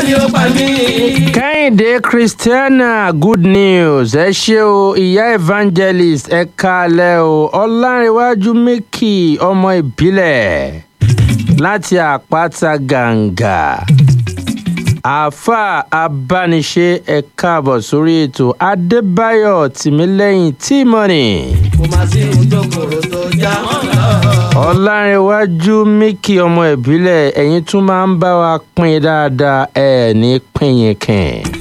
ni ó pa mí. kẹ́hìndé christiana good news ẹ ṣé o ìyá evangelist ẹ kalẹ̀ o ọlárẹ̀wájú mẹ́kì ọmọ ìbílẹ̀ láti àpáta gàǹgà àáfà abániṣe ẹ káàbọ̀ sórí ètò adébáyọ̀ tìmílẹ́yìn tímọ́nì kò má sí ohun tó kòrò tó já wọn lọ. ọlárẹ̀wájú mẹ́kì ọmọ ìbílẹ̀ ẹ̀yin tún máa ń bá wa pín dáadáa ẹ̀ ní pínyìnkìn.